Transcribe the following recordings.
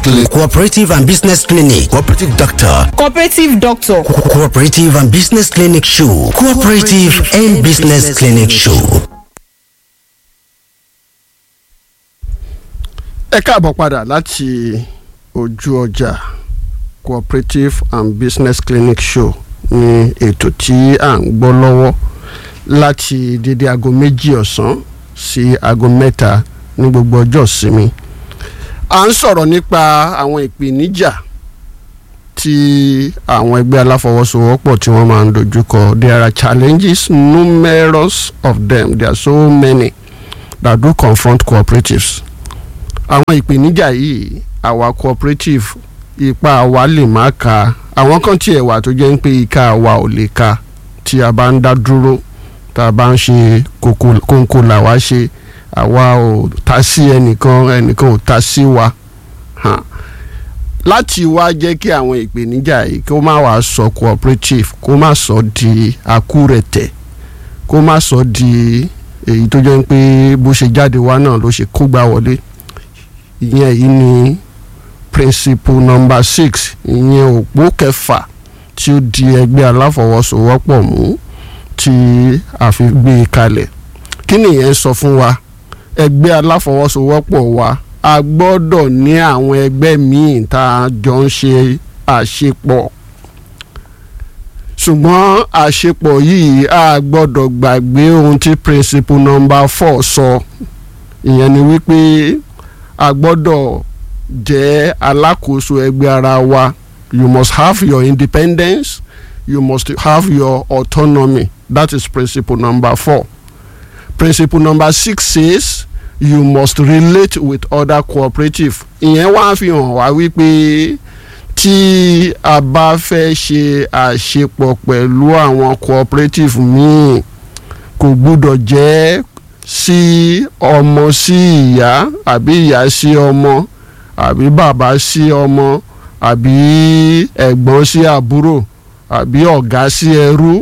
clinic cooperative and business clinic cooperative doctor cooperative doctor Co- cooperative and business clinic show cooperative and business clinic show. ẹ káàbọ̀ padà láti ojú ọjà cooperative and business clinic show ní ètò tí à ń gbọ́ lọ́wọ́ láti dédé aago méjì ọ̀sán sí aago mẹ́ta ní gbogbo ọjọ́ ìsinmi à ń sọ̀rọ̀ nípa àwọn ìpèníjà tí àwọn ẹgbẹ́ aláfọwọ́sowọ́pọ̀ tí wọ́n máa ń dojúkọ there are challenges numerous of them there are so many that do confront cooperatives àwọn ìpèníjà yìí àwa cooperative ipa wa lè má ka àwọn kan tiẹ̀ wà tó jẹ́ ń pé ika wa ò lè ka tí a bá ń dá dúró tá a bá ń ṣe kónkó là wá ṣe àwa ò ta sí ẹnìkan ẹnìkan ò ta sí wa hàn láti wá jẹ́ kí àwọn ìpèníjà yìí kó má wàá sọ cooperative kó má sọ di àkúrẹ̀tẹ̀ kó má sọ di èyí tó jẹ́ pé bó ṣe jáde wá náà ló ṣe kó gbá wọlé ìyẹn yìí ni principle number six ìyẹn òpó kẹfà tí ó di ẹgbẹ́ aláfọwọ́sowọ́pọ̀ mú tí a fi gbé e kalẹ̀ kí nìyẹn sọ fún wa ẹgbẹ́ aláfọwọ́sowọ́pọ̀ wa a gbọ́dọ̀ ní àwọn ẹgbẹ́ míì tá a jọ ń ṣe àṣepọ̀ ṣùgbọ́n àṣepọ̀ yìí a gbọ́dọ̀ gbàgbé ohun tí principle number four sọ ìyẹn ni wípé a gbọ́dọ̀ jẹ́ alákòóso ẹgbẹ́ ara wa you must have your independence you must have your autonomy that is principle number four principle number six says you must relate with other cooperative ìyẹn wá fi hàn wá wípé tí a bá fẹ́ ṣe àṣepọ̀ pẹ̀lú àwọn cooperative míì kò gbúdọ̀ jẹ́ sí ọmọ sí ìyá àbí ìyá sí ọmọ àbí bàbá sí ọmọ àbí ẹ̀gbọ́n sí àbúrò àbí ọ̀gá sí ẹrú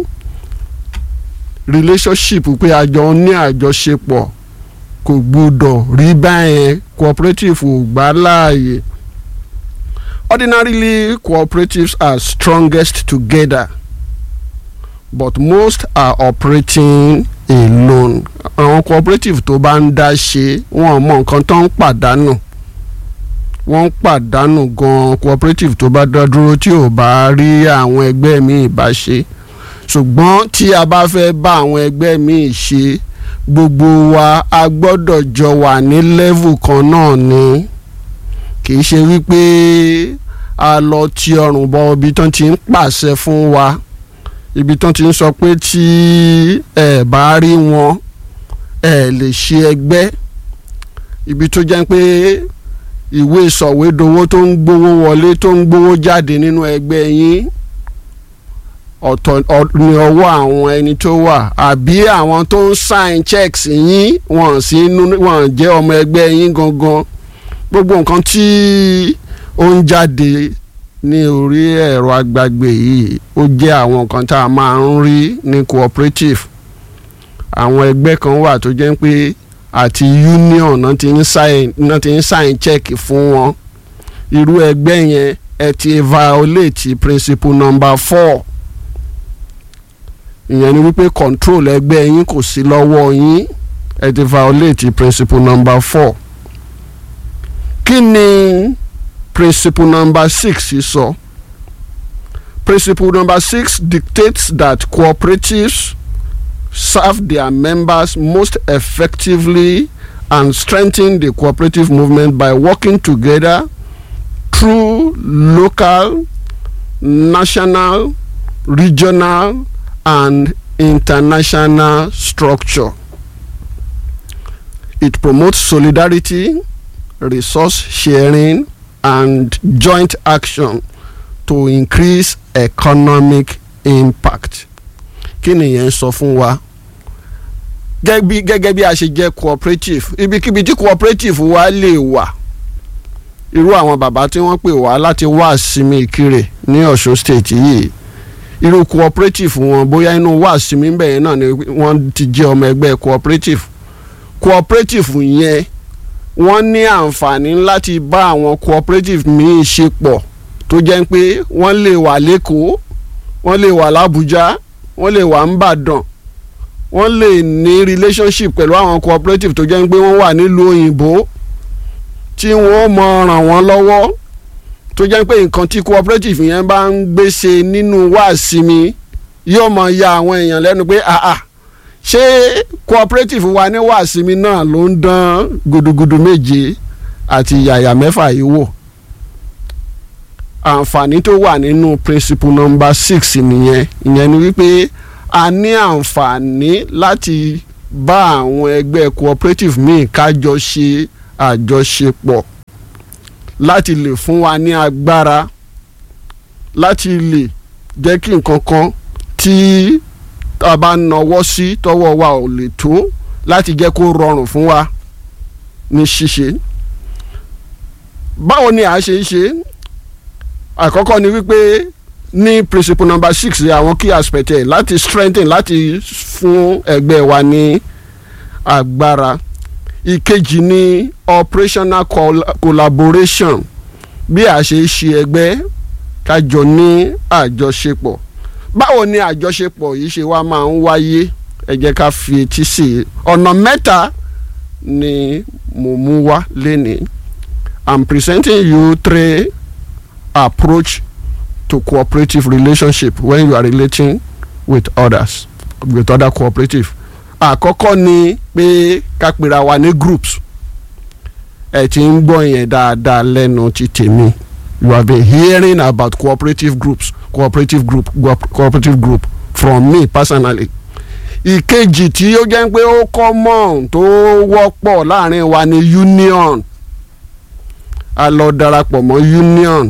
relationship pé àjọ ní àjọṣepọ̀ kò gbúdọ̀ rí báyẹn cooperative ò gbà láàyè ordinarily cooperatives are strongest together but most are operating alone àwọn cooperative tó bá ń dá ṣe wọn mọ nǹkan tó ń pàdánù wọ́n ń pàdánù gan cooperative tó bá dá dúró tí ò bá rí àwọn ẹgbẹ́ míì bá ṣe ṣùgbọ́n tí a bá fẹ́ bá àwọn ẹgbẹ́ míì ṣe gbogbo wa a gbọ́dọ̀ jọ wà ní level kan náà ni kì í ṣe wípé a lọ ti ọrùn bọ ibi tán ti ń pàṣẹ fún wa ibi tán ti ń sọ pé tí ẹ bá rí wọn ẹ lè ṣe ẹgbẹ́ ibi tó jẹ́ pé ìwé sọ̀wédowó tó ń gbowó wọlé tó ń gbowó jáde nínú ẹgbẹ́ yín ọ̀tọ̀ ní ọwọ́ àwọn ẹni tó wà àbí àwọn tó ń sign checks yín wọ́n sí wọ́n jẹ́ ọmọ ẹgbẹ́ yín gangan gbogbo nǹkan tí ó ń jáde ní orí ẹ̀rọ agbágbé yìí ó jẹ́ àwọn nǹkan tá a máa ń rí ní cooperative àwọn ẹgbẹ́ kan wà tó jẹ́ pé àti union náà ti ń sign náà ti ń sign check fún wọn irú ẹgbẹ́ yẹn ẹ ti violate principle number four ìyẹn ni wípé control ẹgbẹ́ yín kò sí lọ́wọ́ yín ẹ ti violate principle number four kí ni principle number six sọ so? principle number six dictates that cooperatives serve their members most effectively and strengthen the cooperative movement by working together through local, national, regional, and international structure. It promotes solidarity, resource sharing, and joint action to increase economic impact. kí nìyẹn sọ fún wa gẹ́gẹ́ bí a ṣe jẹ́ cooperative ibikíbi tí cooperative wa lè wà irú àwọn bàbá tí wọ́n pè wá láti wá sinmi ìkirè ní Ọ̀ṣun state yìí irú cooperative wọn bóyá inú wá sinmi bẹ́ẹ̀ náà ni wọ́n ti jẹ́ ọmọ ẹgbẹ́ cooperative cooperative yẹn wọ́n ní àǹfààní láti bá àwọn cooperative míì ṣe pọ̀ tó jẹ́ pé wọ́n lè wà lẹ́kọ̀ọ́ wọ́n lè wà lábújá wọ́n lè wà ńbàdàn wọ́n lè ní relationship pẹ̀lú àwọn cooperative tó jẹ́ pé wọ́n wà nílùú òyìnbó tí wọ́n mọ ràn wọ́n lọ́wọ́ tó jẹ́ pé nǹkan tí cooperative yẹn bá ń gbèsè nínú wáàsí mi yóò mọ ya àwọn èèyàn lẹ́nu pé àà ṣé cooperative wa ní wáàsí mi náà ló ń dán gudugudu méje àti yàyà mẹ́fà yìí wò àǹfààní tó wà nínú principle number six nìyẹn ìyẹn ni wípé a ní àǹfààní láti bá àwọn ẹgbẹ́ cooperative míì kájọ ṣe àjọṣepọ̀ láti lè fún wa ní agbára láti lè jẹ́ kí nǹkan kan tí a bá nawọ́ sí tọwọ́ wa ò lè tó láti jẹ́ kó rọrùn fún wa ní ṣíṣe. báwo ni a ṣe ń ṣe àkọ́kọ́ ni wípé ní principle number six àwọn key aspect ẹ̀ láti strengthen láti fún ẹgbẹ́ wa ní agbára ìkejì ni operational col collaboration bí a ṣe ṣe ẹgbẹ́ kájọ ní àjọṣepọ̀ báwo ni àjọṣepọ̀ yìí ṣe wá máa ń wáyé ẹ jẹ́ ká fi etí sí i ọ̀nà mẹ́ta ni mo mú wá lénìí I'm presenting you three approach to cooperative relationship when you are relating with others with other cooperative àkọ́kọ́ ni pé ká pera wa ní groups ẹ ti ń gbọ́ yẹn dáadáa lẹ́nu ti tèmi you have been hearing about cooperative groups cooperative group cooperative group from me personally ìkejì tí ó jẹ́ pé ó common tó wọ́pọ̀ láàrin wa ni union a lọ darapọ̀ mọ́ union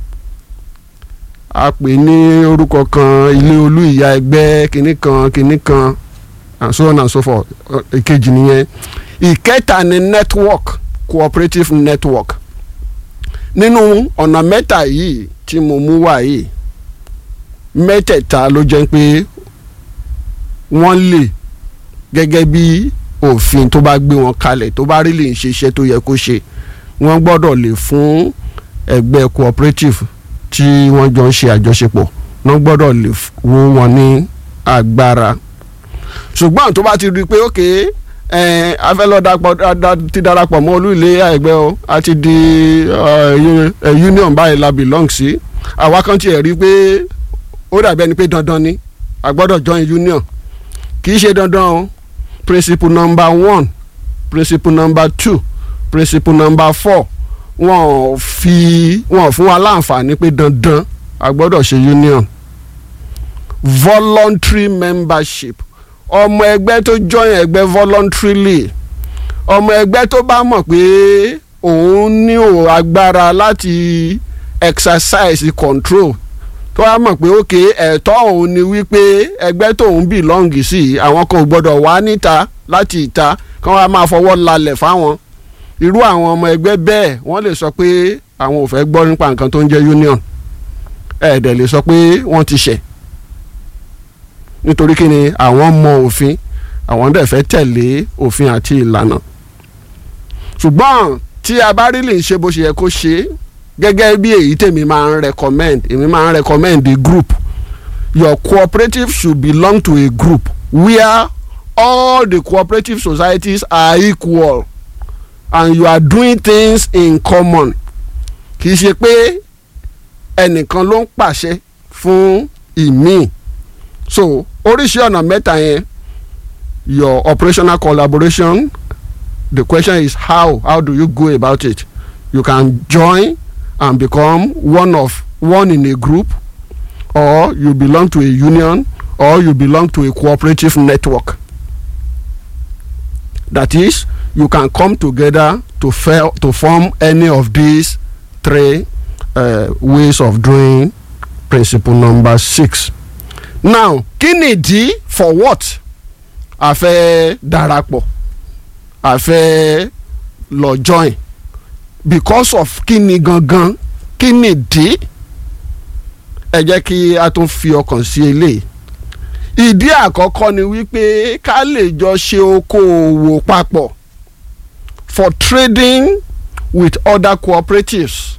a pè ní orúkọ kan ilé olú ìyá ẹgbẹ́ kìnnì kan kìnnì kan and so on and so forth ìkejì nìyẹn ìkẹta ni network cooperative network nínú ọ̀nà mẹ́ta yìí tí mo mú wá yìí mẹ́tẹ̀ẹ̀ta ló jẹ́ pé wọ́n lè gẹ́gẹ́ bí òfin tó bá gbé wọn kalẹ̀ tó bá rí lè ń ṣe iṣẹ́ tó yẹ kó ṣe wọ́n gbọ́dọ̀ lè fún ẹgbẹ́ cooperative tí wọ́n jọ ń ṣe àjọṣepọ̀ wọ́n gbọ́dọ̀ lè wó wọn ní agbára ṣùgbọ́n tó bá ti rí i pé ókè afẹ́lọ́ ti darapọ̀ mọ́ olú ilé ẹgbẹ́ o a ti di union báyìí la belong sí àwa kan tiẹ̀ rí i pé ó dàbí ẹni pé dandan ni a gbọ́dọ̀ join union kì í ṣe dandan o principle number one principle number two principle number four wọn fi wọn fún wa láǹfààní pé dandan a gbọ́dọ̀ ṣe union voluntary membership ọmọ ẹgbẹ́ tó join ẹgbẹ́ voluntarily ọmọ ẹgbẹ́ tó bá mọ̀ pé òun ní o agbára láti exercise control tó bá mọ̀ pé òkè ẹ̀tọ́ òun ni wípé ẹgbẹ́ tóun belong sí àwọn kan ò gbọ́dọ̀ wá níta láti ìta kí wọ́n á máa fọwọ́ lalẹ̀ fáwọn irú àwọn ọmọ ẹgbẹ́ bẹ́ẹ̀ wọ́n lè sọ pé àwọn ò fẹ́ gbọ́ nípa nǹkan tó ń jẹ́ union ẹ̀ẹ́dẹ̀ lè sọ pé wọ́n ti ṣẹ̀ nítorí kí ni àwọn mọ òfin àwọn dẹ̀ fẹ́ tẹ̀lé òfin àti ìlànà ṣùgbọ́n tí a bá rí lè ṣe bó ṣe yẹ kó ṣe gẹ́gẹ́ bí èyí tèmi máa ń recommend èmi máa ń recommend the group your cooperative should belong to a group where all the cooperative societies are equal and you are doing things in common kì í ṣe pé ẹnìkan ló ń pàṣẹ fún ìmíì so oríṣi ọ̀nà mẹ́ta yẹn your operational collaboration the question is how how do you go about it you can join and become one of one in a group or you belong to a union or you belong to a cooperative network that is you can come together to fail, to form any of these three uh, ways of doing principle number six now kí nìdí for what a fẹ́ darapọ̀ a fẹ́ lọ join because of kí ni gangan kí nìdí ẹ jẹ́ kí a tún fi ọkàn sí eléyìí ìdí àkọ́kọ́ ni wípé ká lè jọ ṣe okòòwò papọ̀ for trading with other cooperatives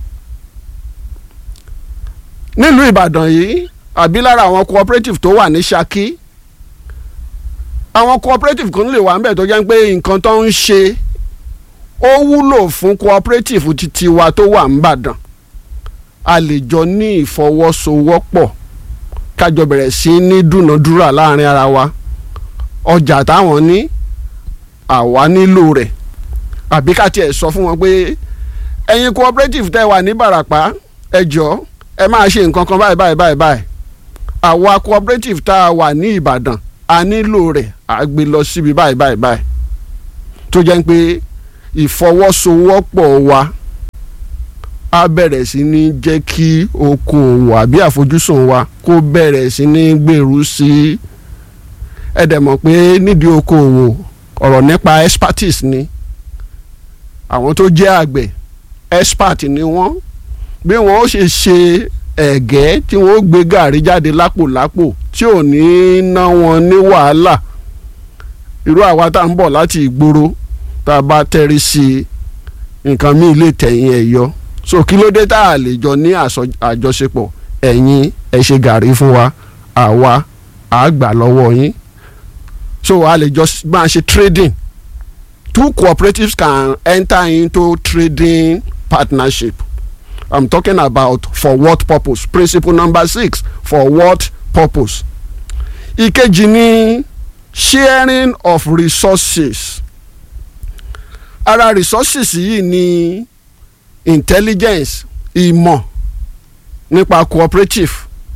nílùú Ìbàdàn yìí àbí lára àwọn cooperative tó wà ní Ṣakí àwọn cooperative kan lè wà níbẹ̀ tó jẹ́ pé nǹkan tó ń ṣe ó wúlò fún cooperative títí wa tó wà níbàdàn a lè jọ ní ìfọwọ́sowọ́pọ̀ kájọ bẹ̀rẹ̀ sí ní dúnadúrà láàrin ara wa ọjà táwọn ní àwa nílò rẹ̀ àbí ká tiẹ̀ sọ fún wọn pé ẹ̀yin cooperative tẹ́ wà ní Ìbàràpá ẹ jọ̀ọ́ ẹ máa ṣe nǹkan kan báyìí báyìí báyìí báyìí àwa cooperative tá a wà ní Ìbàdàn a nílò rẹ̀ a gbé lọ síbi báyìí báyìí báyìí tó jẹ́ pé ìfọwọ́sowọ́pọ̀ wa á bẹ̀rẹ̀ sí ní jẹ́ kí okòòwò àbí àfojúsùn wa kó bẹ̀rẹ̀ sí ní gbèrú sí i ẹ dẹ̀ mọ̀ pé nídìí okòòwò ọ̀rọ̀ nípa expertise ni àwọn tó jẹ́ àgbẹ̀ expert ni wọ́n bí wọ́n ó ṣe ṣe ẹ̀gẹ́ tí wọ́n ó gbé gàrí jáde lápòlápò tí ò ní ná wọn ní wàhálà irú àwa tá à ń bọ̀ láti ìgboro tá a bá tẹ́rí sí i nǹkan míì lè tẹ̀yìn ẹ̀ yọ so kí ló dé tá a lè jọ ní àjọṣepọ̀ ẹ̀yin ẹ ṣe gàrí fún wa àwa à gbà lọ́wọ́ yín so a lè jọ máa ṣe trading two cooperatives can enter into trading partnership i'm talking about for what purpose principle number six for what purpose ìkejì ni sharing of resources ara resources yìí ni intelligence ìmọ̀ nípa cooperative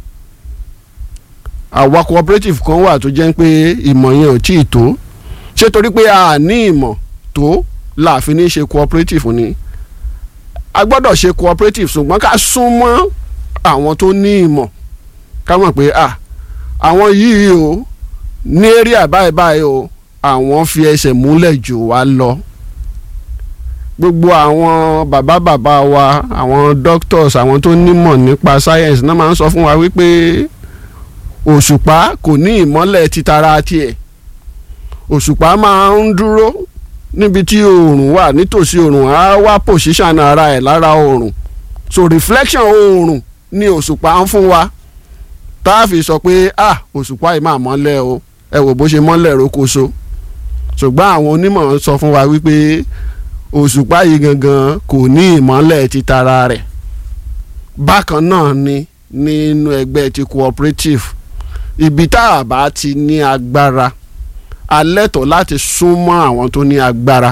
àwa cooperative kan wà tó jẹ́ pé ìmọ̀ yẹn ò tí ì tó ṣé torí pé a ní ìmọ̀ tó láàfin ní ṣe cooperative ni a gbọ́dọ̀ ṣe cooperative ṣùgbọ́n ká súnmọ́ àwọn tó ní ìmọ̀ ká mọ̀ pé ah àwọn yìí o ní area báyìí báyìí o àwọn fi ẹsẹ̀ múlẹ̀ jù wá lọ gbogbo àwọn bàbá bàbá wa àwọn doctors àwọn tó nímọ̀ nípa science náà máa ń sọ fún wa wípé òṣùpá kò ní ìmọ́lẹ̀ títara tiẹ̀ òṣùpá máa ń dúró níbi tí oòrùn wà nítòsí oòrùn á wá position ara ẹ̀ lára oòrùn so reflection oòrùn ni òṣùpá ń fún wa tá a fi sọ pé ah òṣùpá yìí máa mọ́lẹ̀ o ẹ wò bó ṣe mọ́lẹ̀ rókòso ṣùgbọ́n àwọn onímọ̀ sọ fún wa wípé òṣùpá yìí gangan kò ní ìmọ́lẹ̀ títara rẹ̀ bákan náà ni nínú ẹgbẹ́ ti cooperative ibi tá a bá ti ní agbára a lẹ́tọ̀ọ́ láti súnmọ́ àwọn tó ní agbára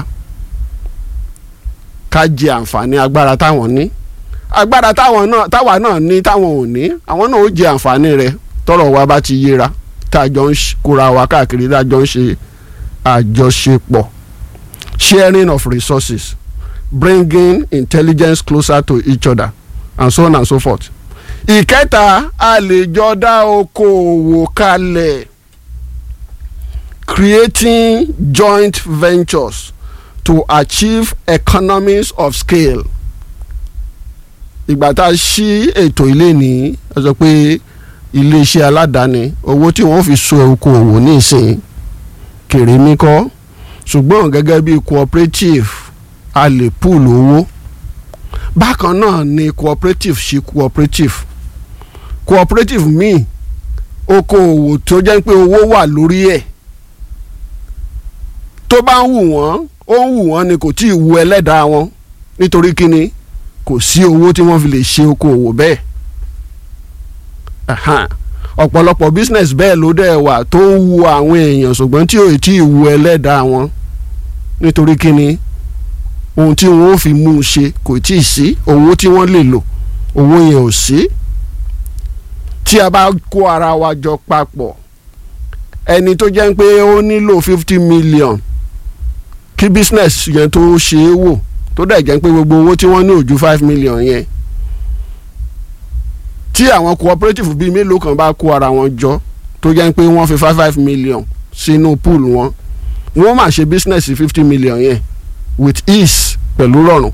ká jẹ àǹfààní agbára táwọn ní agbára táwọn náà táwa náà ní táwọn ò ní àwọn náà ó jẹ àǹfààní rẹ̀ tọ́rọ̀ wa bá ti yéra tá a jọ ń kóra wa káàkiri tá a jọ ń ṣe àjọṣepọ̀ sharing of resources bringing intelligence closer to each other and so on and so forth. ìkẹta a lè jọ dá okòòwò kalẹ̀ creating joint ventures to achieve economies of scale. ìgbà tá a ṣí ètò ilé ní a sọ pé iléeṣẹ́ aládàáni owó tí wọ́n fi so okòòwò ní ìsìn kèrèmí kọ́ ṣùgbọ́n gẹ́gẹ́ bí cooperative a lè pool owó bákan náà ni cooperative ṣe cooperative cooperative míì okòòwò tó jẹ́ pé owó wà lórí ẹ̀ tó bá ń wù wọ́n ó ń wù wọ́n ni kò tí ì wu ẹlẹ́dàá wọn nítorí kíni kò sí owó tí wọ́n fi lè ṣe okòòwò bẹ́ẹ̀ ọ̀pọ̀lọpọ̀ business bẹ́ẹ̀ ló dẹ̀ wà tó ń wu àwọn èèyàn ṣùgbọ́n tí ò tí ì wu ẹlẹ́dàá wọn nítorí kíni ohun tí wọ́n ó fi mú un ṣe kò tí ì sí owó tí wọ́n lè lò owó yẹn ò sí tí a bá kó ara wa jọ papọ̀ ẹni tó jẹ́ pé ó nílò fifty million kí business yẹn tó ṣe é wò tó dẹ̀ jẹ́ pé gbogbo owó tí wọ́n ní ò ju five million yẹn tí àwọn cooperative bíi mélòó kan bá kó ara wọn jọ tó jẹ́ pé wọ́n fi five five million sínú pool wọn wọ́n máa ṣe business fifty million yẹn with ease pẹ̀lú rọrùn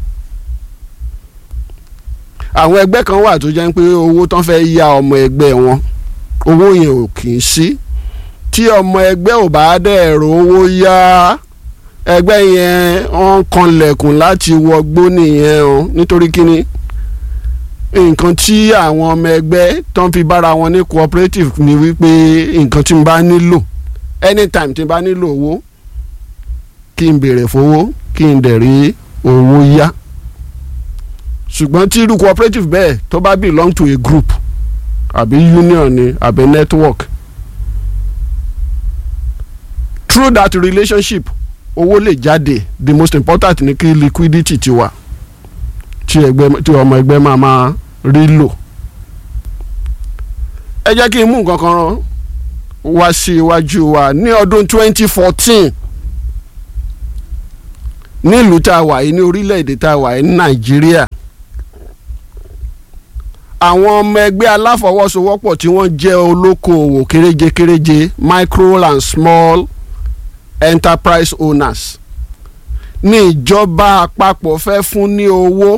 àwọn ẹgbẹ́ kan wà tó jẹ́ pé owó tán fẹ́ ya ọmọ ẹgbẹ́ wọn owó yẹn ò kì í sí tí ọmọ ẹgbẹ́ ò bá dẹ̀ ro owó yá ẹgbẹ́ yẹn wọ́n kanlẹ̀kùn láti wọgbó nìyẹn o nítorí kíni nǹkan tí àwọn ọmọ ẹgbẹ́ tó ń fi bára wọn ní cooperative ni wípé nǹkan tí n bá nílò anytime tí n bá nílò owó kí n béèrè fowó kí n dẹ̀ rí owó yá ṣùgbọ́n tí irú cooperative bẹ́ẹ̀ tó bá belong to a group àbí union ni àbí network through that relationship owó lè jáde the most important ni kí liquidity ti wà tí ẹgbẹ́ tí ọmọ ẹgbẹ́ máa máa rí lò ẹ jẹ́ kí n mú nǹkan kan rán wá sí iwájú wa ní ọdún 2014 nílùú tá a wà yìí ní orílẹ̀-èdè tá a wà yìí ní nàìjíríà àwọn ọmọ ẹgbẹ́ aláfọwọ́sowọ́pọ̀ tí wọ́n jẹ́ olókoòwò kéréje kéréje micro and small enterprise owners ní ìjọba àpapọ̀ fẹ́ fún ní owó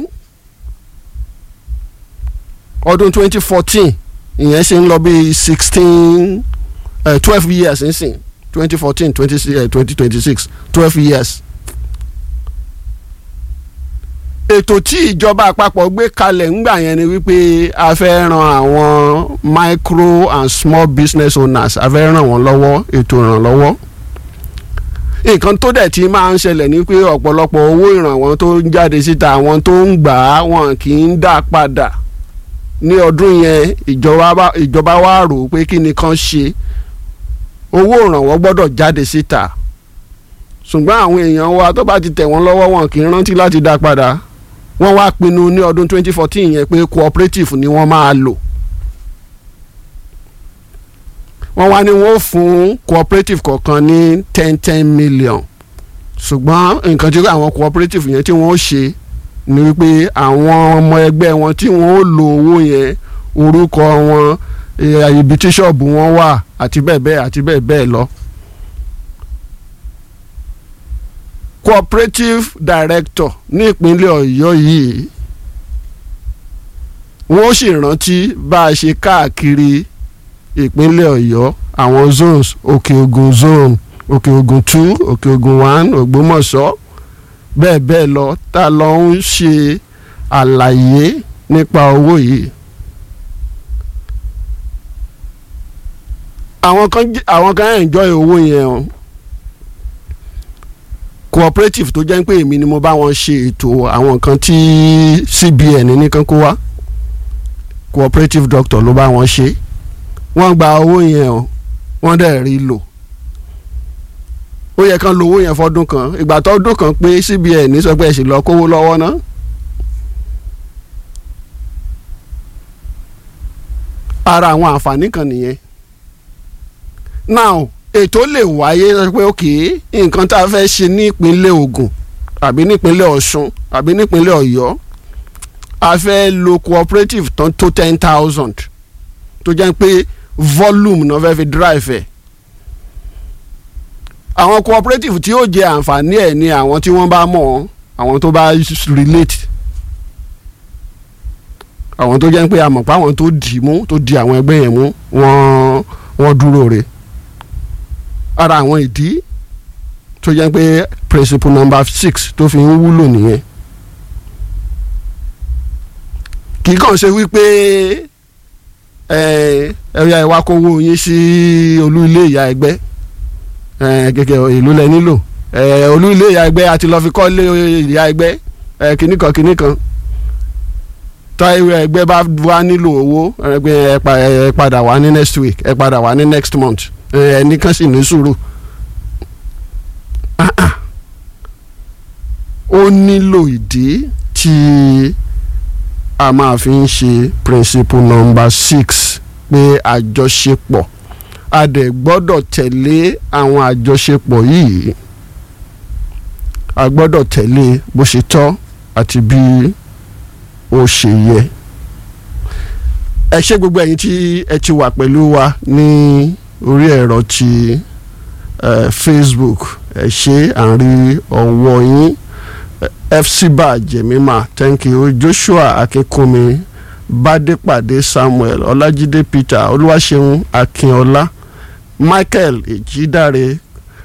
ọdún 2014 ìyẹn ṣe ń lọ bí sixteen twelve years nsìn 2014 2026 twelve years ètò tí ìjọba àpapọ̀ gbé kalẹ̀ ńgbà yẹn ni wípé a fẹ́ ran àwọn micro and small business owners a fẹ́ ràn wọ́n lọ́wọ́ ètò ìrànlọ́wọ́ nǹkan tó dẹ̀ ti máa ń ṣẹlẹ̀ ni pé ọ̀pọ̀lọpọ̀ owó ìrànwọ́ tó ń jáde síta àwọn tó ń gbà á wọn kì í dá padà ní ọdún yẹn ìjọba wa rò pé kí ni kan ṣe owó ìrànwọ́ gbọ́dọ̀ jáde síta ṣùgbọ́n àwọn èèyàn wa tó bá ti tẹ̀ wọ́n lọ́wọ́ wọn kì í rántí láti dá padà wọ́n wá pinnu ní ọdún 2014 yẹn pé cooperative ni wọ́n máa lò wọ́n wá ní wọ́n fún cooperative kọ̀ọ̀kan ní ten ten million ṣùgbọ́n nǹkan tí àwọn cooperative yẹn tí wọ́n ṣe ni wípé àwọn ọmọ ẹgbẹ́ wọn tí wọ́n ó lo owó yẹn orúkọ wọn ibi tí ṣọ́ọ̀bù wọn wà àti bẹ́ẹ̀ bẹ́ẹ̀ àti bẹ́ẹ̀ bẹ́ẹ̀ lọ. cooperative director ní ìpínlẹ̀ ọ̀yọ́ yìí wọ́n sì rántí bá a ṣe káàkiri ìpínlẹ̀ ọ̀yọ́ àwọn zones òkè ògùn zone òkè ògùn two òkè ògùn one ògbómọ̀ṣọ́ bẹ́ẹ̀ bẹ́ẹ̀ lọ tá a lọ ń ṣe àlàyé nípa owó yìí. àwọn kan àwọn kan enjoy owó yẹn o cooperative tó jẹ́ pé èmi ni mo bá wọn ṣe ètò àwọn nǹkan tí CBN nìkan kó wá cooperative doctor ló bá wọn ṣe wọ́n gba owó yẹn o wọ́n dẹ̀ rí lò ó yẹ kán lo owó yẹn fọdún kan ìgbà tó ọdún kan pé CBN sọ pé ẹ sì lọ kówó lọ́wọ́ ná. ara àwọn àǹfààní kan nìyẹn now ètò lè wáyé pé òkè nǹkan tá a fẹ́ ṣe ní ìpínlẹ̀ Ògùn àbí nípínlẹ̀ Ọ̀ṣun àbí nípínlẹ̀ Ọ̀yọ́ a fẹ́ lo cooperative tán tó ten thousand tó jẹ́ pé volume náà fẹ́ fi drive ẹ̀ àwọn cooperative tí yóò jẹ àǹfààní ẹ̀ ni àwọn tí wọ́n bá mọ̀ àwọn tó bá relate àwọn tó jẹ́ pé a mọ̀ pé àwọn tó dì mú tó di àwọn ẹgbẹ́ yẹn mú wọ́n wọ́n dúró re ara àwọn ìdí tó jẹ́ pé principle number six tó fi ń wúlò nìyẹn kì í kàn ṣe wípé ẹ̀yà ìwà kówó yín sí olú ilé ìyá ẹgbẹ́ gẹ́gẹ́ ìlú lẹ nílò olú ilé ìyá ẹgbẹ́ àti lọ́ọ́ fi kọ́ lé ìyá ẹgbẹ́ kìnnìkan kìnnìkan táìwé ẹgbẹ́ bá wá nílò owó ẹgbẹ́ ẹ padà wá ní next week ẹ padà wá ní next month ẹnìkan sì ní sùúrù ó nílò ìdí tí a máa fi ń ṣe principle number six pé àjọṣepọ̀ a dẹ̀ gbọ́dọ̀ tẹ̀lé àwọn àjọṣepọ̀ yìí a gbọ́dọ̀ tẹ̀lé bó ṣe tọ́ àti bí ó ṣe yẹ ẹ ṣé gbogbo ẹ̀yin tí ẹ ti wà pẹ̀lú wa ní orí ẹ̀rọ ti uh, Facebook ẹ ṣé à ń rí ọwọ́ yín fcba jemima thank you Joshua Akínkúnmi Bádépàdé Samuel Ọlájídé Peter Olúwaṣeun Akínọlá Michael Èjìdáre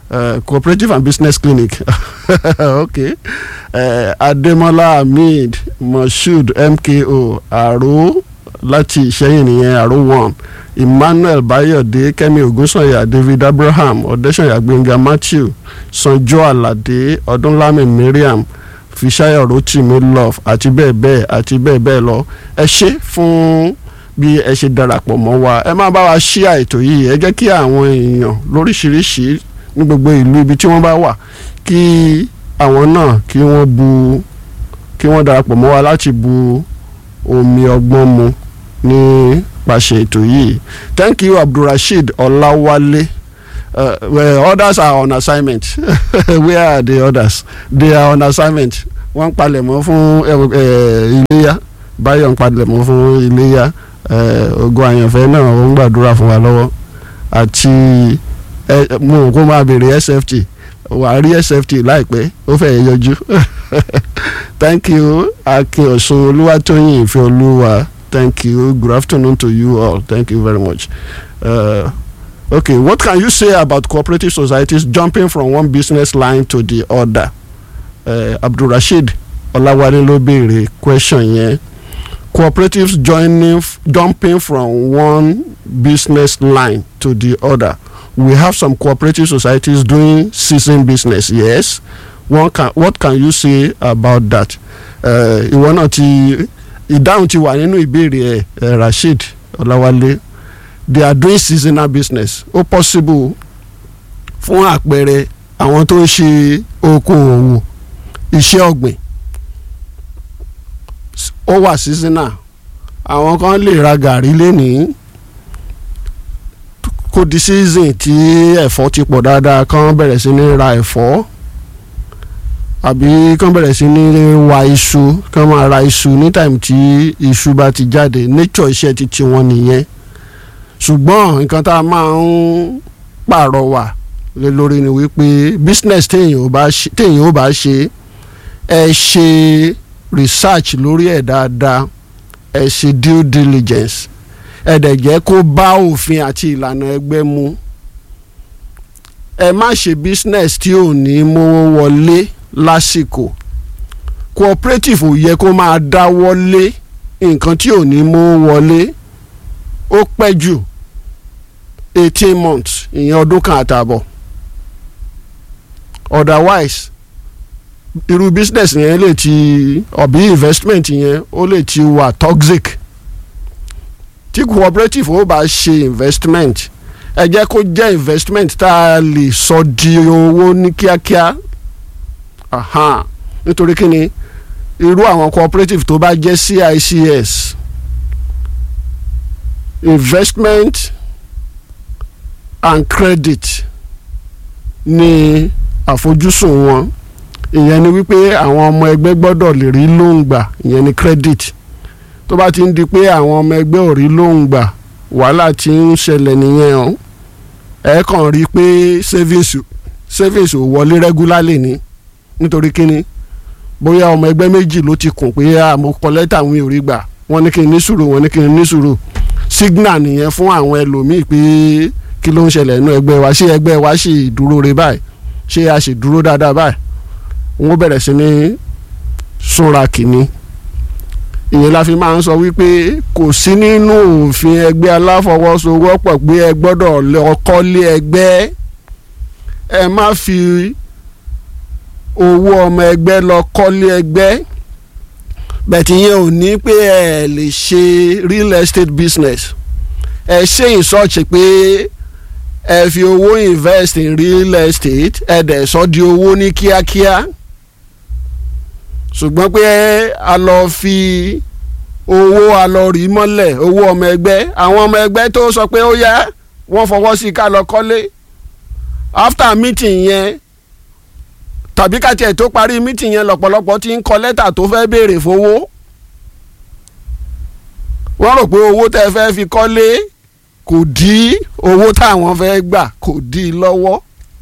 uh, cooperative and business clinic okay uh, Ademola Hamid Moshood MKO Aro láti Ìṣẹ́yìn nìyẹn Aro one Emmanuel Bayode Kẹ́mi Ògúnsànyà David Abraham Ọ̀dẹ́sànyà Gbẹ̀ngà Matthew Sanjo Alade Ọdúnlámì Mariam Fisayo Rotimi Love àti bẹ́ẹ̀ bẹ́ẹ̀ àti bẹ́ẹ̀ bẹ́ẹ̀ lọ ẹ ṣé fún bí ẹ ṣe darapọ̀ mọ́ wa ẹ máa bá wa ṣí àìtò yìí ẹ jẹ́ kí àwọn èèyàn lóríṣiríṣi ní gbogbo ìlú ibi tí wọ́n bá wà kí àwọn náà kí wọ́n bu kí wọ́n darapọ̀ mọ́ wa láti bu omi ọgbọ́n mu nípasẹ̀ ètò yìí thank you Abdulrasheed Ọláwálé uh, well, others are on assignment where are the others they are on assignment wọ́n ń palẹ̀mọ́ fún iléyà báyọ̀ ń palẹ̀mọ́ fún iléyà ogun àyànfẹ́ náà ó ń gbàdúrà fún wa lọ́wọ́ àti mo kó máa béèrè sft wàá rí sft láìpẹ́ ó fẹ́ yọjú thank you akin ọ̀sùn olúwatóyìn ìfẹ́ olúwa thank you good afternoon to you all thank you very much. Uh, okay what can you say about cooperative societies jumping from one business line to the other uh, abdulrasheed ọláwálé ló béèrè question yẹn cooperatives joining jumping from one business line to the other we have some cooperative societies doing season business yes one can what can you say about that ìwọ náà ti ìdáhùn ti wà nínú ìbéèrè ẹ rasheed ọláwálé they are doing seasonal business ó possible fún àpẹẹrẹ àwọn tó ń ṣe okòòwò iṣẹ́ ọ̀gbìn ó wà seasonal àwọn kan lè ra gàrí lénìí kó di season tí ẹ̀fọ́ ti pọ̀ dáadáa kán bẹ̀rẹ̀ sí ní ra ẹ̀fọ́ àbí kán bẹ̀rẹ̀ sí ní wa iṣu kán máa ra iṣu ní time tí iṣu bá ti jáde nature iṣẹ́ ti tiwọn nìyẹn ṣùgbọ́n nǹkan tá a máa ń pàrọwà lé lórí ni wípé business téèyàn ò bá ṣe ẹ ṣe research lórí ẹ̀ dáadáa ẹ ṣe due diligence ẹ dẹ̀ jẹ́ kó bá òfin àti ìlànà ẹgbẹ́ mu ẹ má ṣe business tí ò ní mówó wọlé lásìkò cooperative ò yẹ kó máa dáwọ́ lé nǹkan tí ò ní mówó wọlé ó pẹ́ jù eighteen months ìyẹn ọdún kan àtààbọ̀ otherwise irú business yẹn lè ti ọ̀bí investment yẹn ó lè ti wà toxic tí cooperative ó bá ṣe investment ẹ jẹ́ kó jẹ́ investment tá a lè sọ di owó ní kíákíá nítorí kí ni irú àwọn cooperative tó bá jẹ́ CICS investment and credit ní àfojúsùn wọn ìyẹn ni wípé àwọn ọmọ ẹgbẹ́ gbọ́dọ̀ lè rí lóun gbà ìyẹn ni credit tó bá ti ń di pé àwọn ọmọ ẹgbẹ́ ò rí lóun gbà wàhálà tí ń ṣẹlẹ̀ nìyẹn o ẹ kàn rí i pé savings savings ò wọlé regularly ni nítorí kíni bóyá ọmọ ẹgbẹ́ méjì ló ti kùn pé àmọ́ kọ lẹ́tà mi ò rí gbà wọ́n ní kí n ní sùúrù wọ́n ní kí n ní sùúrù signal nìyẹn fún àwọn ẹlòmíì pé kí ló ń ṣẹlẹ̀ nínú ẹgbẹ́ wa ṣé ẹgbẹ́ wa ṣì dúró re báyìí ṣé a ṣì dúró dáadáa báyìí wọ́n bẹ̀rẹ̀ sí ní súnra kìíní ìyẹn la fi máa ń sọ wípé kò sí nínú òfin ẹgbẹ́ aláfọwọ́sowọ́pọ̀ pé ẹ gbọ́dọ̀ lọ kọ́lé ẹgbẹ́ ẹ má fi owó ọmọ ẹgbẹ́ lọ kọ́lé ẹgbẹ́ bẹ̀tì yẹn ò ní pé ẹ lè ṣe real estate business ẹ ṣe ìsọ̀ọ̀ṣì pé ẹ fi owó invest in real estate ẹ dẹ̀ sọ di owó ní kíákíá ṣùgbọ́n pé a lọ fi owó a lọ rí mọ́lẹ̀ owó ọmọ ẹgbẹ́ àwọn ọmọ ẹgbẹ́ tó sọ pé ó yá wọ́n fọwọ́ sí ká lọ kọ́lé after meeting yẹn tàbí káti ẹ̀ tó parí meeting yẹn lọ́pọ̀lọpọ̀ ti ń kọ lẹ́tà tó fẹ́ béèrè fowó wọ́n rò pé owó tẹ́ fẹ́ fi kọ́lé kò dí owó táwọn fẹ́ gbà kò dí lọ́wọ́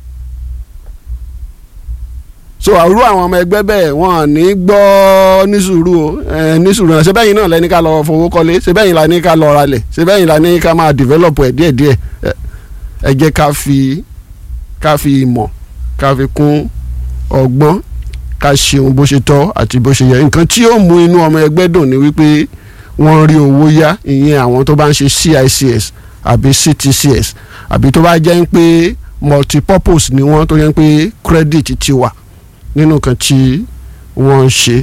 so àrú àwọn ọmọ ẹgbẹ́ bẹ́ẹ̀ wọ́n ní gbọ́ ní sùúrù o ní sùúrù náà ṣebẹ́yìn náà lẹ́ni ká lọ fowó kọ́lé ṣebẹ́yìn la ní ká lọ ralẹ̀ ṣebẹ́yìn la ní ká máa develop ẹ̀ díẹ̀díẹ̀ ẹ jẹ́ ká fi ká fi ìmọ̀ ká fi kún ọgbọ́n ká ṣeun bó ṣe tọ́ àti bó ṣe yẹ nǹkan tí yóò mú inú ọmọ ẹgbẹ́ dùn ni wípé wọ́n rí owó yá ìyẹn àwọn tó bá ń ṣe CICS àbí CTCS àbí tó bá jẹ́ ń pé multipurpose ni wọ́n tó yẹ ń pé credit ti wà nínú nǹkan tí wọ́n ń ṣe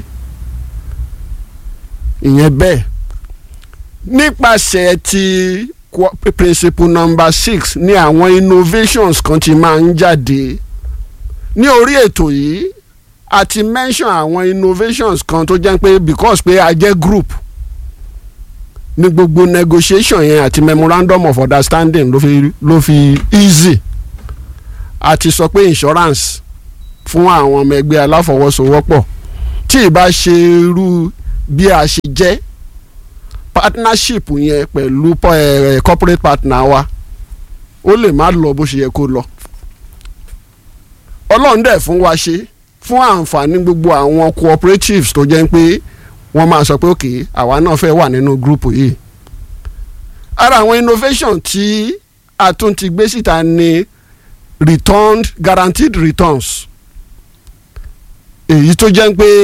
ìyẹn bẹ́ẹ̀ nípasẹ̀ ti principle number six ní àwọn innovations kan ti máa ń jáde ní orí ètò yìí a ti mention àwọn innovations kan tó jẹ́ pé because pé a jẹ́ group ní gbogbo negotiation yẹn àti memorandum of understanding ló fi ló fi easy a ti sọ pé insurance fún àwọn ọmọ ẹgbẹ́ aláfọwọ́sowọ́pọ̀ tí ì bá ṣe irú bí a ṣe jẹ́ partnership yẹn pẹ̀lú eh, corporate partner wa ó lè má lọ bó ṣe yẹ kó lọ ọlọ́run dẹ̀ fún wa ṣe fún àǹfààní gbogbo àwọn cooperatives tó jẹ́ pé wọ́n máa sọ pé òkè àwa náà fẹ́ wà nínú gúrùpù yìí ara àwọn innovation tí a tún ti gbé síta ni returned guaranteed returns èyí tó jẹ́ pé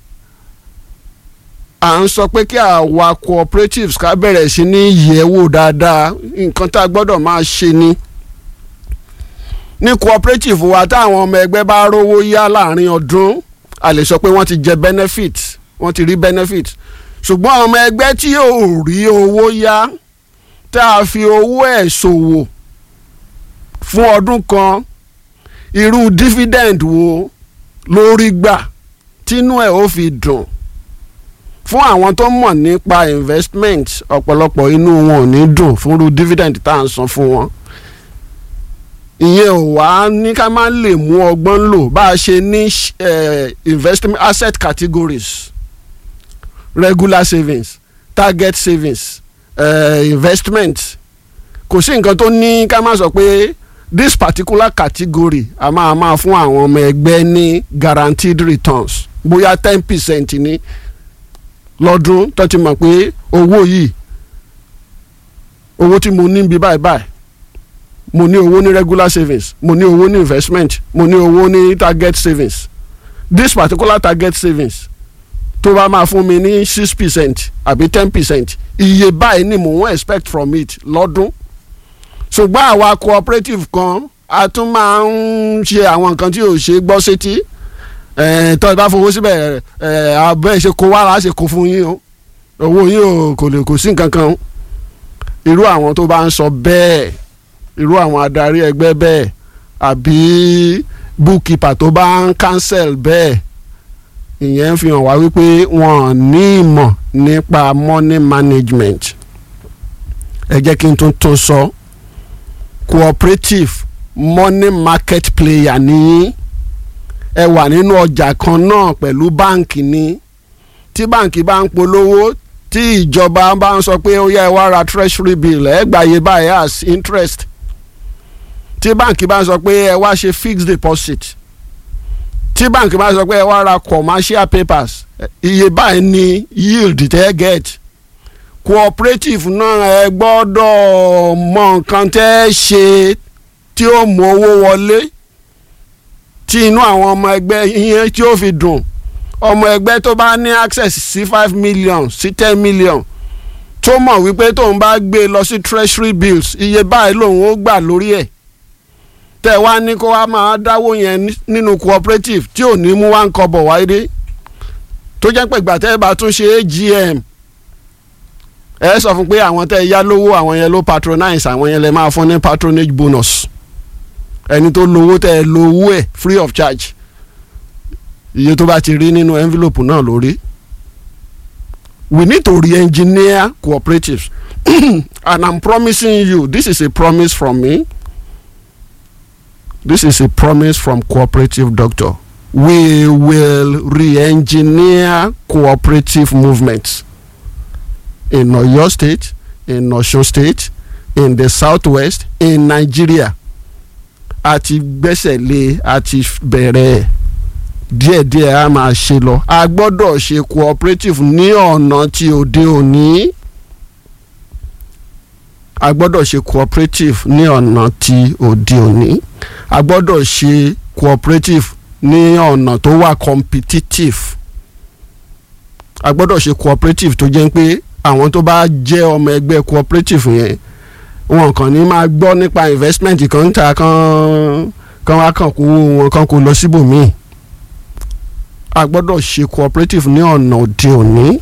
à ń sọ pé kí àwa cooperatives ká bẹ̀rẹ̀ sí ní yẹ̀wò dáadáa nǹkan tá a gbọ́dọ̀ máa ṣe ni ní cooperative wa táwọn ọmọ ẹgbẹ́ bá rówó yá láàrin ọdún a lè sọ pé wọ́n ti jẹ benefit wọ́n ti rí benefit ṣùgbọ́n ọmọ ẹgbẹ́ tí ò rí owó yá tá a fi owó ẹ̀ ṣòwò fún ọdún kan irú dividend wo lórí gbà tínú ẹ̀ ó fi dùn fún àwọn tó mọ̀ nípa investment ọ̀pọ̀lọpọ̀ inú wọn ò ní dùn fúnrú dividend tá à ń san fún wọn ìyẹn ò wá ní ká má lè mú ọgbọ́n lò bá a ṣe ní investment asset categories regular savings target savings uh, investment kò sí nǹkan tó ní ká má sọ pé this particular category a máa máa fún àwọn ọmọ ẹgbẹ́ ní guaranteed returns bóyá ten percent ní lọ́dún tó ti mọ̀ pé owó yìí owó tí mo ní bí báyìí báyìí mo ní owó ní regular savings mo ní owó ní investment mo ní owó ní target savings this particular target savings tó bá máa fún mi ní six percent àbí ten percent iye báyìí ni mò ń expect from it lọ́dún ṣùgbọ́n àwa cooperative kan a tún máa ń ṣe àwọn nǹkan tí ò ṣe gbọ́ sétí tó ẹ bá fowó síbẹ̀ abẹ́ ṣe kó wàrà ṣe kó fún yín o owó yín o kò lè kò sí nǹkan kan irú àwọn tó bá ń sọ bẹ́ẹ̀ irú àwọn adarí ẹgbẹ́ bẹ́ẹ̀ àbí bookkeeper tó bá ń cancel bẹ́ẹ̀ ìyẹn ń fi hàn wá wípé wọn ní ìmọ̀ nípa money management ẹ jẹ́ kí n tún tún sọ cooperative money market player nìyí ẹ wà nínú ọjà kan náà pẹ̀lú báǹkì ni tí báǹkì bá ń polówó tí ìjọba bá ń sọ pé ó yẹ ẹ wá ra treasury bill ẹ gbàyè báyìí as interest tí báǹkì bá ń sọ pé ẹ wá ṣe fixed deposit tí báǹkì bá ń sọ pé ẹ wá ra commercial papers iye báyìí ni yield tẹ́ get cooperative náà ẹ gbọ́dọ̀ mọ nǹkan tẹ́ ṣe tí ó mú owó wọlé tí inú àwọn ọmọ ẹgbẹ́ yẹn tí ó fi dùn ọmọ ẹgbẹ́ tó bá ní access sí five million sí ten million tó mọ̀ wípé tóun bá gbé lọ sí treasury bills iye báyìí lòun ó gbà lórí ẹ̀ tẹ́ wá ní kó wá máa dáwó yẹn nínú cooperative tí ò ní mú wá ń kọ́bọ̀ wáyé tó jẹ́ pé ìgbà tẹ́ ẹ bá tún ṣe AGM ẹ sọ fún pé àwọn tẹ́ ẹ yá lówó àwọn yẹn ló patronize àwọn yẹn lè máa fún ní patronage bonus ẹni tó lówó tẹ́ ẹ lówó ẹ̀ free of charge iye tó bá ti rí nínú envelope náà lórí we need to re-engineer cooperatives and i'm promising you this is a promise from me this is a promise from cooperative doctor we will re-engineer cooperative movements in Oyo state in Osun state in the southwest in Nigeria àti gbẹ́sẹ̀ lé àti bẹ̀rẹ̀ díẹ̀díẹ̀ a máa ṣe lọ a gbọ́dọ̀ ṣe cooperative ní ọ̀nà tí òde òní a gbọ́dọ̀ ṣe cooperative ní ọ̀nà tí òde òní a gbọ́dọ̀ ṣe cooperative ní ọ̀nà tó wà competitive a gbọ́dọ̀ ṣe cooperative tó jẹ́ pé àwọn tó bá jẹ́ ọmọ ẹgbẹ́ cooperative yẹn wọn kàn ní máa gbọ́ nípa investment kan ń ta kan kan wá kàn kó wọn kan kó lọ síbòmíì a gbọ́dọ̀ ṣe cooperative ní ọ̀nà òde òní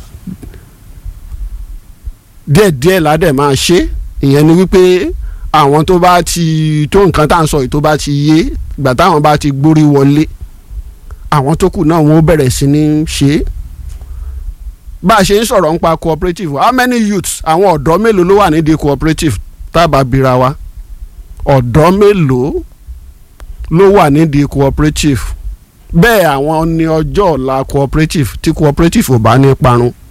díẹ̀díẹ̀ ládẹ̀ máa ṣe ìyẹn ni wípé àwọn tó bá ti tó nǹkan tá à ń sọ yìí tó bá ti yé ìgbà táwọn bá ti gbórí wọlé àwọn tó kù náà wọn ó bẹ̀rẹ̀ sí ní ṣe é bá a ṣe ń sọ̀rọ̀ nípa cooperative how many youths àwọn ọ̀dọ́ mélòó ló wà nídìí cooperative tábà bira wa ọ̀dọ́ mélòó ló wà nídìí cooperative bẹ́ẹ̀ àwọn ní ọjọ́ ọ̀la cooperative tí cooperative ò bá ní parun